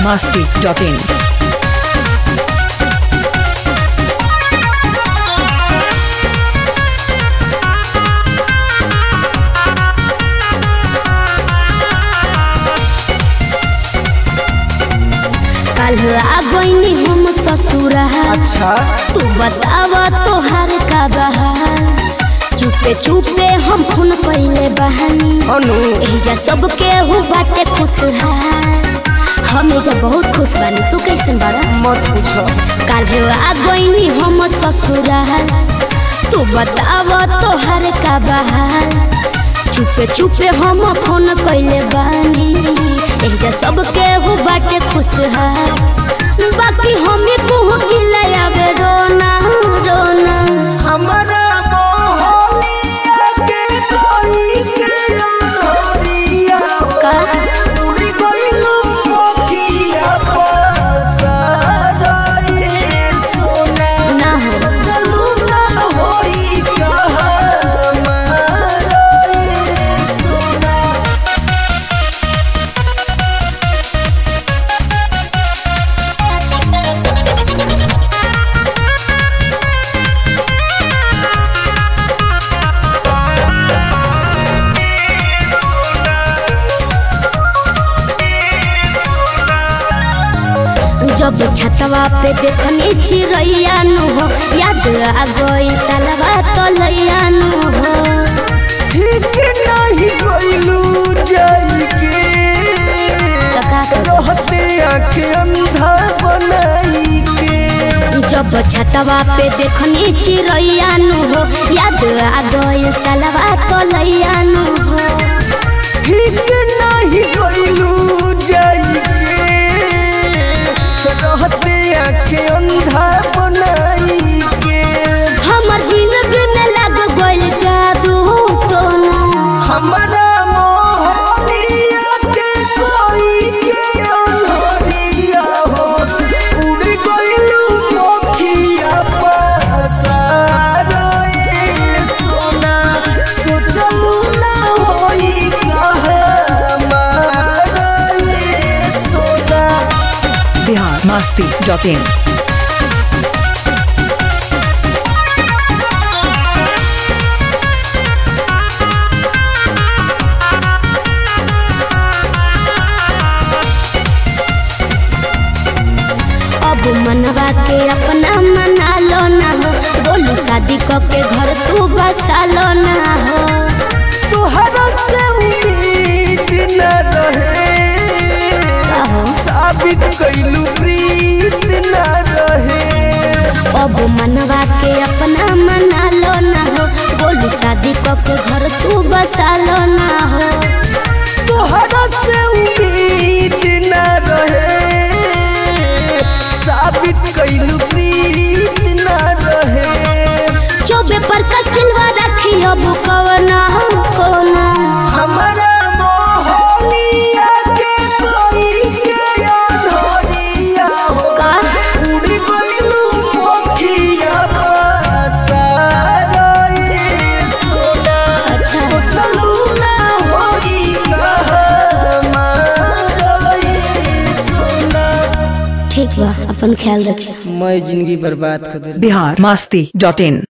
masti.in. कल आ गईनी हम ससुरा अच्छा तू बताव तोहार का बहार चुपे चुपे हम खून कैले बहानी अनु एहिजा सबके हु बाटे खुशहाल हम एजा बहुत खुश बानी तू कैसन बाड़ा मत पूछो काल्हे आ गईनी हम ससुराल तू बताव तोहार का बहार चुपे चुपे हम फोन कैले बानी एहिजा सबके हु बाटे खुशहाल बाकी हमें कुह गिलावे रोना रोना हमारा मोहलिया के कोई के अनहरिया का उड़ी गइलू मोकिया पसारा ये सोना ना हो चलू ना होई कहा मारा ये सोना जब छतवा पे देखनी चिड़ैया नु हो याद आ गई तलवा तलैया नु हो ठीक नहीं गइलू जाई के तो का करूं? रहते आँख अंधा बनाई के जब छतवा पे देखनी चिड़ैया नु हो याद आ गई तलवा तलैया नु हो ठीक नहीं गइलू जाई के रहते आँख अंधा बनाई के हमर जिंदगी में लग गइल जादू टोना हमारा मोहलिया के कोई के अनहरिया हो उड़ गइलू मोखिया पसारा ये सोना सोचलू ना होई कहा मारा ये सोना Bihar masti.in. अब मनवा के अपना मना लो ना हो बोलू शादी क के घर तू बसा लो ना हो तुहरा से उम्मीद न रहे आहो। साबित कैलू प्रीत न रहे अब मनवा के अपना मना लो ना हो बोलू शादी क के घर तू बसा लो ना हो तुहरा से उम्मीद न रहे साबित कैलू प्रीत न रहे चौबे पर कसिलवा रखी अब कवना कोना हमारा मोहलिया के कोई के अनहरिया हो का उड़ी गइलू मोखिया पसारा ये सोना अच्छा। सोचलू ना होई कहा मारा ये सोना ठीक बा अपन ख्याल रखियो मैं जिंदगी बर्बाद कर दे Bihar masti.in.